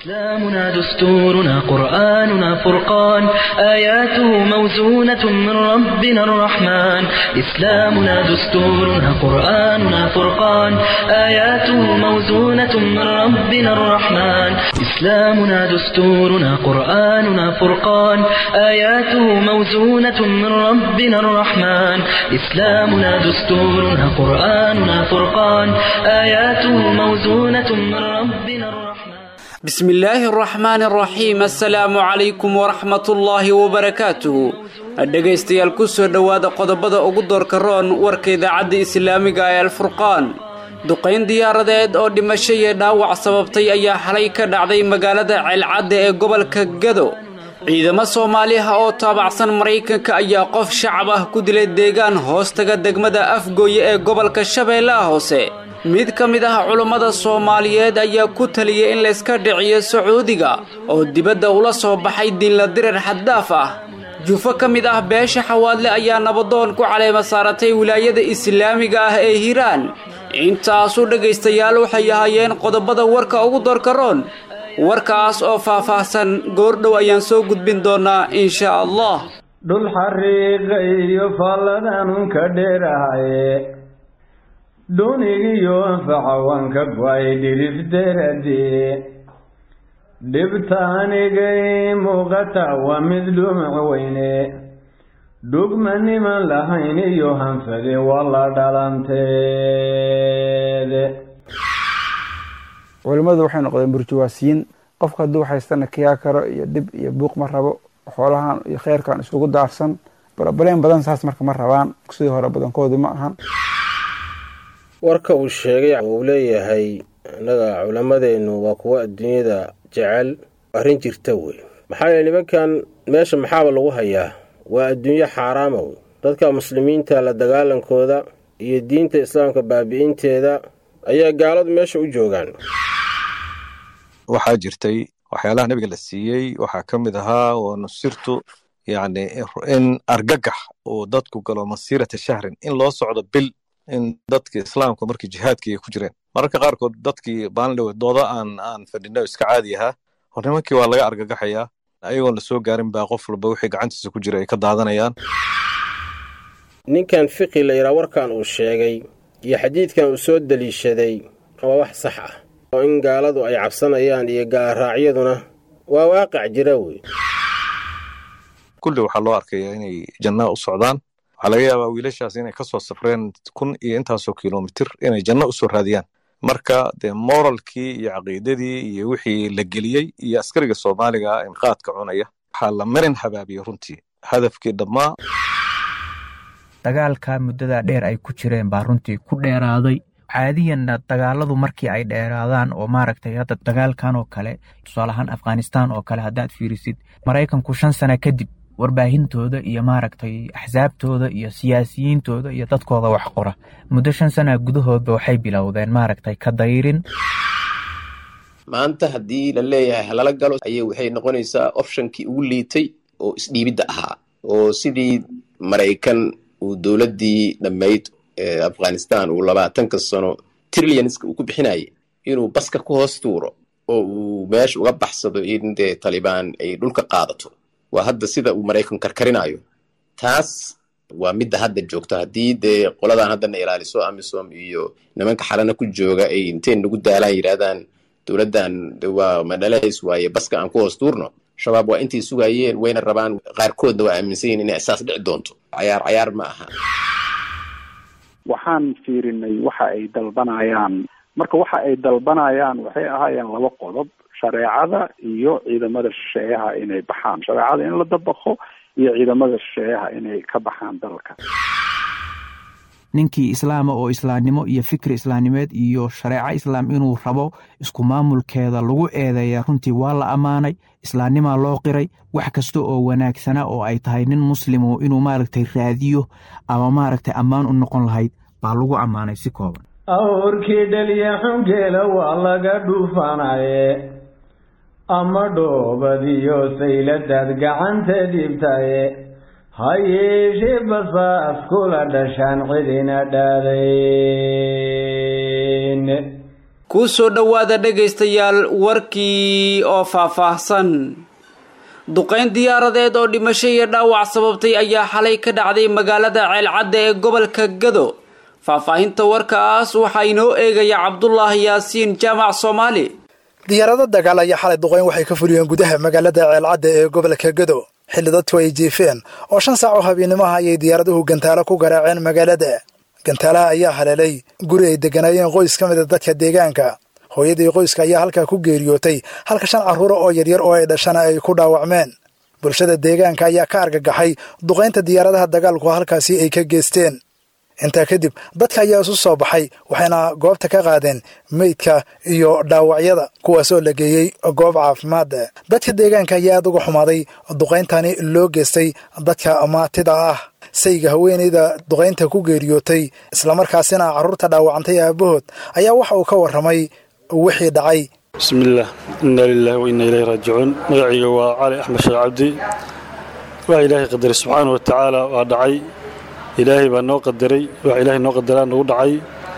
إسلامنا دستورنا قرآننا فرقان آياته موزونة من ربنا الرحمن إسلامنا دستورنا قرآننا فرقان آياته موزونة من ربنا الرحمن إسلامنا دستورنا قرآننا فرقان آياته موزونة من ربنا الرحمن إسلامنا دستورنا قرآننا فرقان آياته موزونة من ربنا الرحمن بسم الله الرحمن الرحيم assalaamu calaykum waraxmatullaahi wabarakaatuhu dhegaystayaal ku soo dhowaada qodobada ugu doorka roon warka idaacadda islaamiga ee alfurqaan duqayn diyaaradeed oo dhimasho iyo dhaawac sababtay ayaa xalay ka dhacday magaalada ceelcadda ee gobolka gado ciidamo soomaaliha oo taabacsan maraykanka ayaa qof shacab ah ku dilay deegaan hoostaga degmada afgooye ee gobolka shabeellaha hoose mid ka mid ah culummada soomaaliyeed ayaa ku taliyay in layska dhiciyo sacuudiga oo dibadda ula soo baxay diinla dirar xaddaaf ah jufo ka mid ah beesha xawaadle ayaa nabadoon ku caleema saaratay wilaayada islaamiga ah ee hiiraan intaasu dhegaystayaal waxay ahaayeen qodobada warka ugu doorkaroon warkaas oo faah-faahsan goordhow ayaan soo gudbin doonaa insha allah dhul xariiqa iyo faalladanun ka dheerahaye dhunigiyo anfaca waan ka go-ay dhirifderadee dhibta anigay muuqata waa mid dhumac weyne dhugma niman lahayn iyo hanfade waa la dhalanteede culimmadu waxay noqdeen burjuwaasiyiin qofka hadduu haystana kiyaa karo iyo dhib iyo buuq ma rabo xoolahan iyo kheyrkan isugu daarsan barabaleen badan saas marka ma rabaan sidii hore badankoodii ma ahan warka uu sheegay uu leeyahay innaga culammadeennu waa kuwo adduunyada jecel arrin jirta wey maxaa yeele nimankan meesha maxaaba lagu hayaa waa adduunyo xaaraama wey dadka muslimiinta la dagaalankooda iyo diinta islaamka baabi'inteeda ayaa gaaladu meesha u joogaan waxaa jirtay waxyaalaha nabiga la siiyey waxaa ka mid ahaa oo nusirtu yacni in argagax uu dadku galo masiirata shahrin in loo socdo bil in dadka islaamka markii jihaadkii ay ku jireen mararka qaarkood dadkii baalindhawe dooda aan aan fadhino iska caadi ahaa hor nimankii waa laga argagaxayaa ayagoon la soo gaarin baa qof walba wixii gacantiisa ku jira ay ka daadanayaan ninkan fiqi la yidhaha warkan uu sheegay iyo xadiidkan uu soo deliishaday waa wax sax ah oo in gaaladu ay cabsanayaan iyo gaalraacyaduna waa waaqac jira wey kulli waxaa loo arkayaa inay jannaa u socdaan waxaa laga yaabaa wiilashaas inay ka soo safreen kun iyo intaasoo kilomitir inay janno u soo raadiyaan marka dee moralkii iyo caqiidadii iyo wixii la geliyey iyo askariga soomaaliga in qaadka cunaya waxaa la marin habaabiyey runtii hadafkii dhammaa dagaalka muddada dheer ay ku jireen baa runtii ku dheeraaday caadiyanna dagaaladu markii ay dheeraadaan oo maaragtay hadda dagaalkan oo kale tusaalahaan afghanistan oo kale haddaad fiirisid maraykanku shan sana kadib warbaahintooda iyo maaragtay axsaabtooda iyo siyaasiyiintooda iyo dadkooda wax qora muddo shan sana gudahoodba waxay bilowdeen maaragtay ka dayrin maanta haddii la leeyahay halala galo ayay waxay noqonaysaa optionkii ugu liitay oo isdhiibidda ahaa oo sidii maraykan uu dowladdii dhammayd ee afghanistan uu labaatanka sano trillianska uu ku bixinayay inuu baska ku hoos tuuro oo uu meesha uga baxsado in dee talibaan ay dhulka qaadato waa hadda sida uu maraykan karkarinayo taas waa midda hadda joogto haddii dee qoladan haddana ilaaliso amisom iyo nimanka xalana ku jooga ay intay nagu daalaan yidhahdaan dowladdan waa madhalays waaye baska aan ku hoos tuurno shabaab waa intay sugayeen wayna rabaan qaarkoodna waa aaminsan yihin inay isaas dhici doonto cayaar cayaar ma aha waxaan fiirinay waxa ay dalbanayaan marka waxa ay dalbanayaan waxay ahaayeen laba qodob shareecada iyo ciidamada shisheeyaha inay baxaan shareecada in la dabaqo iyo ciidamada shisheeyaha inay ka baxaan dalka ninkii islaama oo islaamnimo iyo fikri islaamnimeed iyo shareeco islaam inuu rabo isku maamulkeeda lagu eedeeya runtii waa la ammaanay islaamnimaa loo qiray wax kasta oo wanaagsana oo ay tahay nin muslimu inuu maaragtay raadiyo ama maaragtay ammaan u noqon lahayd baa lagu ammaanay si kooban awrkii dhaliya xungeela waa laga dhuufanaye ama dhoobadiyo sayladaad gacanta dhibtaye ha yeeshee basaas kula dhashaan cidina dhaadayn kuu soo dhowaada dhegaystayaal warkii oo faahfaahsan duqayn diyaaradeed oo dhimasho iyo dhaawac sababtay ayaa xalay ka dhacday magaalada ceelcadda ee gobolka gado faahfaahinta warkaas waxaa inoo eegaya cabdulaahi yaasiin jaamac soomaali diyaarado dagaal ayaa xalay duqayn waxay ka fuliyeen gudaha magaalada ceelcadda ee gobolka gado xilli dadku ay jiifeen oo shan saac oo habeenimaha ayay diyaaraduhu gantaalo ku garaaceen magaalada gantaalaha ayaa haleelay guri ay degganaayeen qoys ka mid a dadka deegaanka hooyadii qoyska ayaa halkaa ku geeriyootay halka shan carruura oo yaryar oo ay dhashana ay ku dhaawacmeen bulshada deegaanka ayaa ka argagaxay duqaynta diyaaradaha dagaalku halkaasi ay ka geysteen intaa kadib dadka ayaa isu soo baxay waxayna goobta ka qaadeen meydka iyo dhaawacyada kuwaasoo la geeyey goob caafimaad dadka deegaanka ayaa aad uga xumaaday duqayntani loo geystay dadka maatida ah sayga haweenayda duqaynta ku geeriyootay islamarkaasina carruurta dhaawacantay aabahood ayaa waxa uu ka warramay wixii dhacay bismillaah inna lilaahi wa inna ilayhi raajicuun magacayga waa cali axmed sheekh cabdi waxa ilaahay qadaray subxaana wa tacaala waa dhacay ilaahay baa noo qadaray waxa ilaahay noo qadaraa nagu dhacay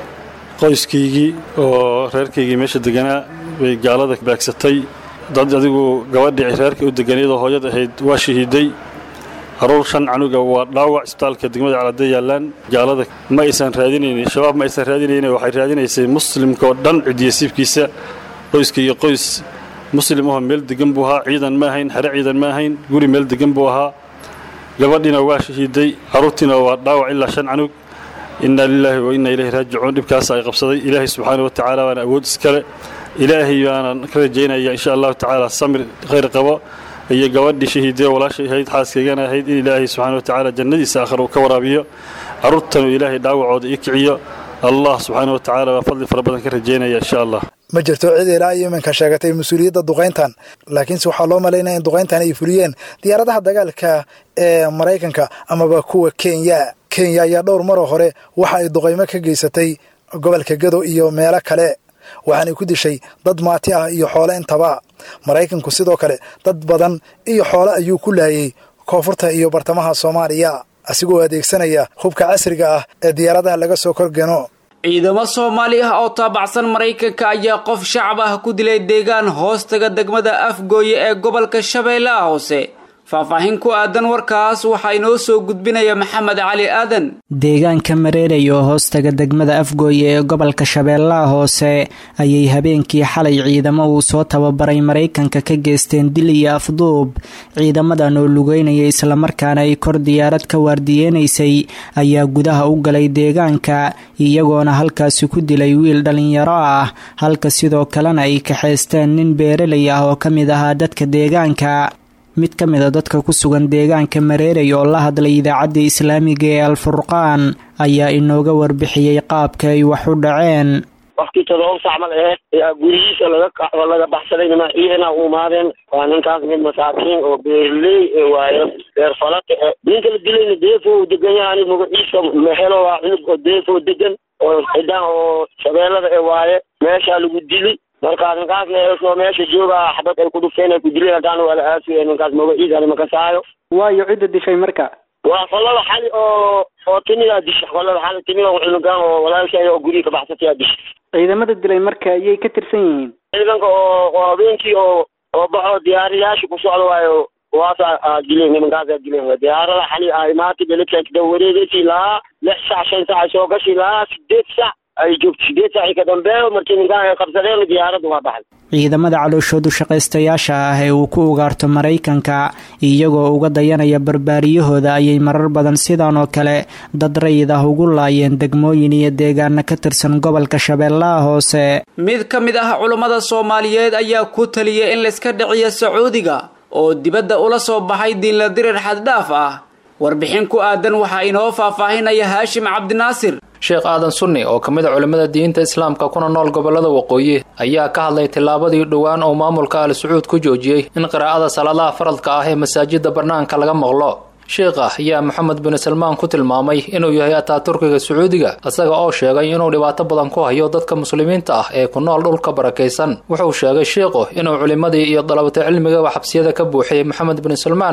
qoyskaygii oo reerkaygii meesha deganaa bay gaalada baagsatay dad adigu gabadhii reerkii u deganayadoo hooyada ahayd waa shahiiday caruur shan canuga waa dhaawac isbitaalka degmada calade yaallaan gaalada ma aysan raadinaynin shabaab ma aysan raadinaynin waxay raadinaysay muslimkaoo dhan cidiyasiibkiisa qoyska iyo qoys muslim ahoo meel degan buu ahaa ciidan ma ahayn xere ciidan ma ahayn guri meel degan buu ahaa gabadhiina waa shahiiday carruurtiina waa dhaawac ilaa shan canug inna lilaahi wa inna ilayhi raajicuun dhibkaas ay qabsaday ilaahay subxaana wa tacaala baana awood iskale ilaahay baana ka rajaynaya insha allahu tacaala samir khayr qabo iyo gabadhii shahiidee walaashay ahayd xaaskaygana ahayd in ilaahay subxaana wa tacaala jannadiisa aakhir uu ka waraabiyo carruurtanuu ilaahay dhaawacooda ii kiciyo allah subxaana wa tacaala baa fadli fara badan ka rajaynaya insha allah ma jirto cid ilaa iyo iminka sheegatay mas-uuliyadda duqayntan laakiinse waxaa loo malaynaya in duqayntan ay fuliyeen diyaaradaha dagaalka ee maraykanka amaba kuwa kenya kenya ayaa dhowr maroo hore waxa ay duqaymo ka geysatay gobolka gado iyo meelo kale waxaanay ku dishay dad maati ah iyo xoolo intaba maraykanku sidoo kale dad badan iyo xoolo ayuu ku laayay koonfurta iyo bartamaha soomaaliya asigoo adeegsanaya hubka casriga ah ee diyaaradaha laga soo korgeno ciidamo soomaali ah oo taabacsan maraykanka ayaa qof shacab ah ku dilay deegaan hoostaga degmada afgooye ee gobolka shabeellaha hoose faahfaahin ku aadan warkaas waxaa inoo soo gudbinaya maxamed cali aadan deegaanka mareeray oo hoostaga degmada afgooye ee gobolka shabeellaha hoose ayay habeenkii xalay ciidamo uu soo tababaray maraykanka ka geysteen dil iyo afduub ciidamadan oo lugeynaya islamarkaana ay kor diyaarad ka waardiyeenaysay ayaa gudaha u galay deegaanka iyagoona halkaasi ku dilay wiil dhallinyaro ah halka sidoo kalena ay kaxaysteen nin beeralay ah oo ka mid ahaa dadka deegaanka mid ka mid a dadka ku sugan deegaanka mareeray oo la hadlay idaacadda islaamiga ee alfurqaan ayaa inooga warbixiyey qaabka ay wax u dhaceen waqti todoba sac mal aheed ayaa gurihiisa laga kaco laga baxsaday nima ciidana u imaadeen waa ninkaas mid masaakiin oo beerley ee waayo beer falata e ninka la dilayna deefo u degan yahay magaciisa mehelo waa cunug oo deefo degan oo xidaan oo shabeellada ee waaye meeshaa lagu dili markaas ninkaas leesoo meesha jooga xabad ay ku dhufteen ay ku dileen haddana waa la aasaya ninkaas magaciisa lama kasaayo waayo cidda dishay marka waa qolada xali oo oo timidaa disha qolada xali timida cunugaan oo walaalshay oo guriga ka baxsatay aa disha ciidamada dilay marka ayay ka tirsan yihiin ciidanka oo oo habeenkii oo oo baxo diyaariyaasha ku socda waayo waasa aa dileen nimankaas aa dileen diyaarada xali aa imaatay beledka wareegeysii lahaa lix sac shan sac ay soo gashi lahaa sideed sac ay joogto sideed sac ka dambeeyo markii ninkaan ay qabsadeen diyaaraddu waa baxday ciidamada calooshoodu shaqaystayaasha ah ee uu ku ugaarto maraykanka iyagoo uga dayanaya barbaariyahooda ayay marar badan sidan oo kale dad rayid ah ugu laayeen degmooyin iyo deegaana ka tirsan gobolka shabeellaha hoose mid ka mid ah culummada soomaaliyeed ayaa ku taliyay in layska dhiciyo sacuudiga oo dibadda ula soo baxay diinla dirir xaddhaaf ah warbixin ku aadan waxaa inoo faahfaahinaya haashim cabdinaasir sheekh aadan sunni oo ka mid a culimmada diinta islaamka kuna nool gobollada waqooyi ayaa ka hadlay tillaabadii dhowaan oo maamulka al sacuud ku joojiyey in qiraa'ada salaadaha faradka ah ee masaajidda bannaanka laga maqlo sheekha ayaa maxamed bin salmaan ku tilmaamay inuu yahay ataaturkiga sacuudiga isaga oo sheegay inuu dhibaato badan ku hayo dadka muslimiinta ah ee ku nool dhulka barakaysan wuxuu sheegay sheikhu inuu culimmadii iyo dalabata cilmigaba xabsiyada ka buuxiyey maxamed bin salmaan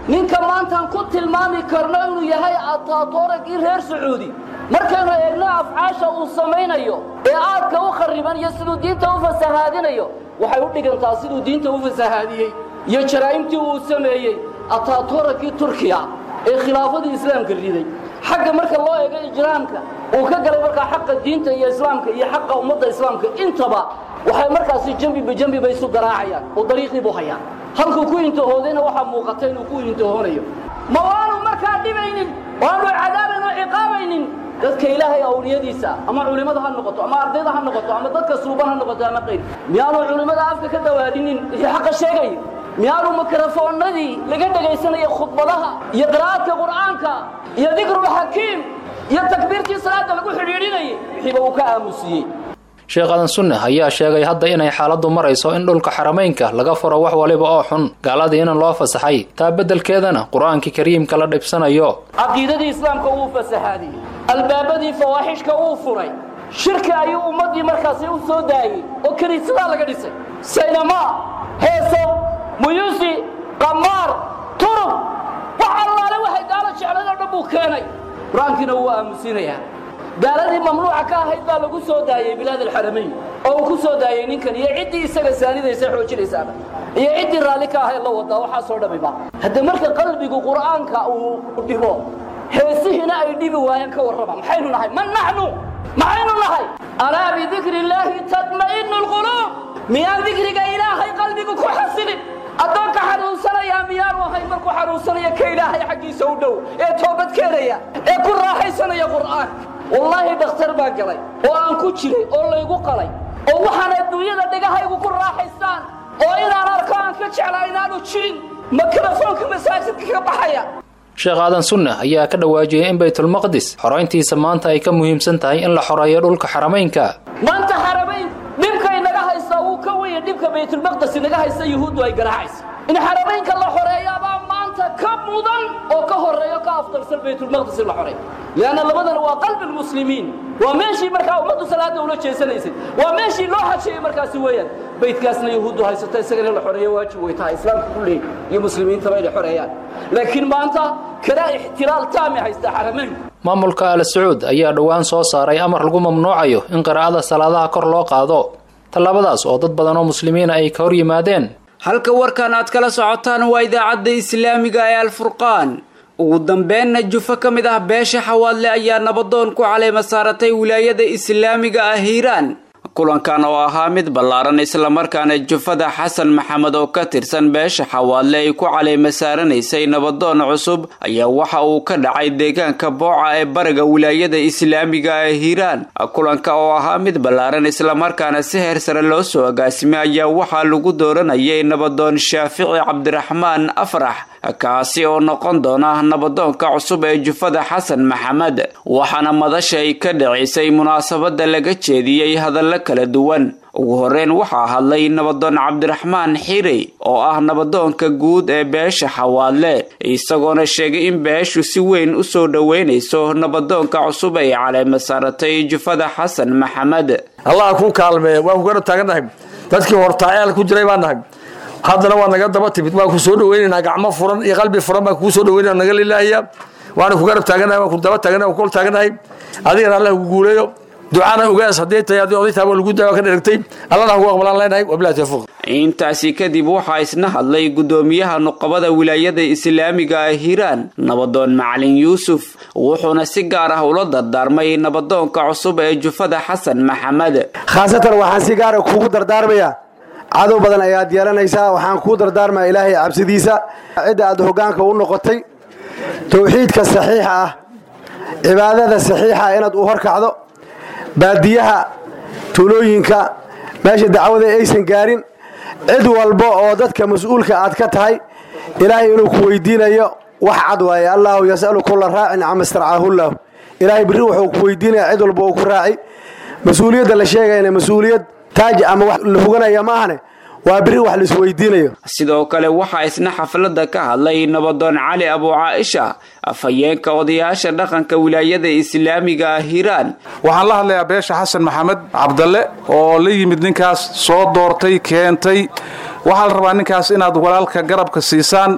ninka maantaan ku tilmaami karno inuu yahay ataatoragii reer sacuudi markaynu eegno afcaasha uu samaynayo ee aadka u kharriban iyo siduu diinta u fasahaadinayo waxay u dhigantaa siduu diinta u fasahaadiyey iyo jaraa'imtii uu sameeyey ataatoragii turkiya ee khilaafadii islaamka riday xagga marka loo eego ijraamka uu ka galay markaa xaqa diinta iyo islaamka iyo xaqa ummadda islaamka intaba waxay markaasi jambi bijambi bay isu garaacayaan oo dariiqii buu hayaan halkuu ku intahoodayna waxaa muuqata inuu ku intahoonayo ma waanu markaa dhibaynin waanu cadaabayn oo ciqaabaynin dadka ilaahay awliyadiisa ama culimmada ha noqoto ama ardayda ha noqoto ama dadka suuban ha noqoto ama qayr miyaanu culimmada afka ka dawaadinin wixii xaqa sheegaya miyaanu mikrofoonnadii laga dhegaysanaya khudbadaha iyo qiraa'adka qur'aanka iyo dikrulxakiim iyo takbiirtii salaadda lagu xidhiidhinayay wixiiba uu ka aamusiyey sheekh adan sunne ayaa sheegay hadda inay xaaladdu marayso in dhulka xarameynka laga furo wax waliba oo xun gaaladii inan loo fasaxay taa beddelkeedana qur-aankii kariimka la dhibsanayo caqiidadii islaamka wuu fasahaadiyey albaabadii fawaaxishka wuu furay shirki ayuu ummaddii markaasi u soo daayey oo kiniisadaa laga dhisay saynamaa heeso muyuusi qamaar turub wax allaale waxay gaalo jecladoo dhan buu keenay qur-aankiina wuu aamusiinayaa gaaladii mamnuuca ka ahayd baa lagu soo daayey bilaad alxaramayn oo uu ku soo daayey ninkan iyo ciddii isaga saanidaysa xoojinaysaaba iyo ciddii raalli ka ahayd la wadaa waxaasoo dhamiba hadda marka qalbigu qur'aanka uu dhibo heesihiina ay dhibi waayeen ka warrama maxaynu nahay man naxnu maxaynu nahay alaa bidikri illaahi tatma'inu lquluub miyaan dikriga ilaahay qalbigu ku xasilin addoonka xanuunsanayaa miyaanu ahay markuu xanuunsanaya ka ilaahay xaggiisa u dhow ee toobad keenaya ee ku raaxaysanaya qur'aan wallaahi dhakhtar baa galay oo aan ku jiray oo laygu qalay oo waxaan adduunyada dhegahaygu ku raaxaystaan oo inaan arko aan ka jeclaa inaanu jirin mikrofoonka masaajidka ka baxaya sheekh aadan sunne ayaa ka dhawaajiyey in baytulmaqdis xorayntiisa maanta ay ka muhiimsan tahay in la xoreeyo dhulka xarameynka maanta xaramayn dhibka inaga haystaa wuu ka weya dhibka baytulmaqdis inaga haysta yuhuuddu ay garaacaysa in xaramaynka la xoreeyaabaa maanta ka mudan oo ka horeeyo ka afdalsan baytulmaqdis in la xoreeyo lianna labadan waa qalbi lmuslimiin waa meeshii markaa ummaddu salaada ula jeesanaysay waa meeshii loo xajeeyey markaasi weeyaan baydkaasna yahuuddu haysata isagana in la xoreeyo waajib way tahay islaamka kulleey iyo muslimiintaba inay xoreeyaan laakiin maanta kana ixtilaal taami haysta xaramayn maamulka al sacuud ayaa dhowaan soo saaray amar lagu mamnuucayo in qiraa'ada salaadaha kor loo qaado tallaabadaas oo dad badan oo muslimiina ay ka hor yimaadeen halka warkan aad kala socotaan waa idaacadda islaamiga ee alfurqaan ugu dambeenna jufo ka mid ah beesha xawaadle ayaa nabadoon ku caleema saaratay wilaayada islaamiga ah hiiraan kulankan oo ahaa mid ballaaran islamarkaana jufada xasan maxamed oo ka tirsan beesha xawaadle ay ku caleema saaranaysay nabadoon cusub ayaa waxa uu ka dhacay deegaanka booca ee bariga wilaayada islaamiga ee hiiraan kulanka oo ahaa mid ballaaran islamarkaana si heer sare loo soo agaasimay ayaa waxaa lagu dooranayay nabadoon shaafici cabdiraxmaan afrax kaasi oo noqon doona nabadoonka cusub ee jufada xasan maxamed waxaana madasha ay ka dhacisay munaasabada laga jeediyey hadallo kala duwan ugu horeyn waxaa hadlay nabadoon cabdiraxmaan xiri oo ah nabadoonka guud ee beesha xawaadle isagoona sheegay in beeshu si weyn u soo dhoweynayso nabadoonka cusub ay caleema saaratay jufada xasan maxamed allah ku kaalmeeya waan ku garab taagannahay dadkii hortaaceel ku jiray baan nahay haddana waa naga daba timid waan ku soo dhaweynaynaa gacmo furan iyo qalbi furan baan kuu soo dhaweynana naga lilaahaya waana ku garab taaganahay waan ku daba taaganahay waan ku kol taaganahay adigana allah ku guuleeyo ducana ogaas haddii tahay haddii oday taaba lagu daawa ka dheragtay allana hagu aqbalaan leenahay wabilahi tawfiiq intaasi kadib waxaa isna hadlay gudoomiyaha nuqabada wilaayada islaamiga ah hiiraan nabadoon macalin yuusuf wuxuuna si gaar ah ula dardaarmay nabadoonka cusub ee jufada xasan maxamed khaasatan waxaan si gaara kuugu dardaarmayaa cadow badan ayaad yeelanaysaa waxaan kuu dardaarmaya ilaahay cabsidiisa cidda aad hoggaanka u noqotay towxiidka saxiixa ah cibaadada saxiixa ah inaad u horkacdo baadiyaha tuulooyinka meesha dacwada aysan gaarin cid walba oo dadka mas-uulka aad ka tahay ilaahay inuu ku weydiinayo wax cad waaye allaahu yasalu kulla raacin cama starcaahullahu ilaahay birri wuxuu ku weydiinaya cid walba uu ku raaci mas-uuliyadda la sheegayana mas-uuliyad taaj ama wax la huganaya maahane waa biri wax laisweydiinayo sidoo kale waxaa isna xafladda ka hadlay nabadoon cali abu caaisha afhayeenka odayaasha dhaqanka wilaayada islaamiga ah hiiraan waxaan la hadlayaa beesha xasan maxamed cabdalle oo la yimid ninkaas soo doortay keentay waxaa la rabaa ninkaas inaad walaalka garabka siisaan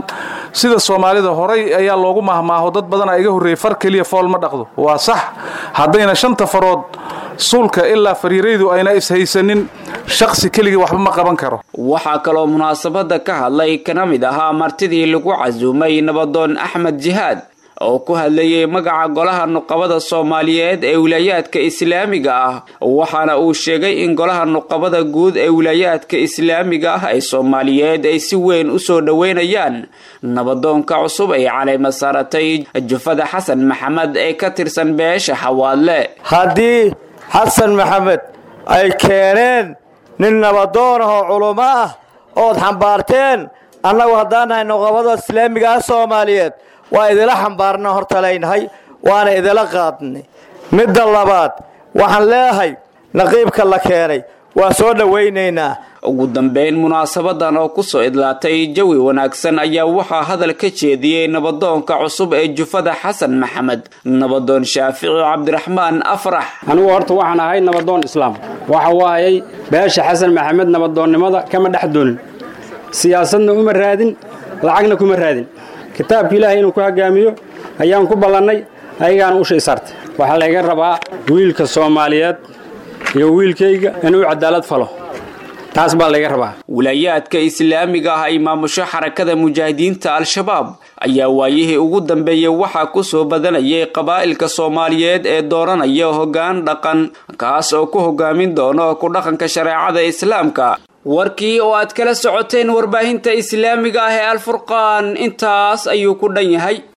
sida soomaalida horay ayaa loogu mahmaaho dad badana iga horreeyey far keliya fool ma dhaqdo waa sax haddayna shanta farood suulka ilaa fariiraydu ayna ishaysanin shaksi keligii waxba ma qaban karo waxaa kaloo munaasabada ka hadlay kana mid ahaa martidii lagu casuumay nabadoon axmed jihaad oo ku hadlayay magaca golaha nuqabada soomaaliyeed ee wilaayaadka islaamiga ah waxaana uu sheegay in golaha nuqabada guud ee wilaayaadka islaamiga ah ee soomaaliyeed ay si weyn u soo dhoweynayaan nabadoonka cusub ay caleyma saaratay jufada xasan maxamed ee ka tirsan beesha xawaadle haddii xasan maxamed ay keeneen nin nabadoon ah oo culummo ah ood xambaarteen annagu haddaan nahay nuqabada islaamiga ah soomaaliyeed waa idila xambaarna hortalaynahay waana idila qaadnay midda labaad waxaan leeyahay naqiibka la keenay waa soo dhowaynaynaa ugu dambeyn munaasabadan oo kusoo idlaatay jawi wanaagsan ayaa waxaa hadal ka jeediyey nabadoonka cusub ee jufada xasan maxamed nabadoon shaafici cabdiraxmaan afrax anigu horta waxaan ahay nabadoon islaam waxa waayay beesha xasan maxamed nabadoonnimada kama dhex doonin siyaasadna uma raadin lacagna kuma raadin kitaabka ilaahay inuu ku hoggaamiyo ayaan ku ballannay ayagaana usha isaartay waxaa layga rabaa wiilka soomaaliyeed iyo wiilkayga inuu cadaalad falo taas baa layga rabaa wilaayaadka islaamiga ah ay maamusho xarakada mujaahidiinta al-shabaab ayaa waayihii ugu dambeeyey waxaa ku soo badanayay qabaa'ilka soomaaliyeed ee dooranaya hoggaan dhaqan kaas oo ku hoggaamin doono ku dhaqanka shareecada islaamka warkii oo aad kala socoteen warbaahinta islaamiga ah ee alfurqaan intaas ayuu ku dhan yahay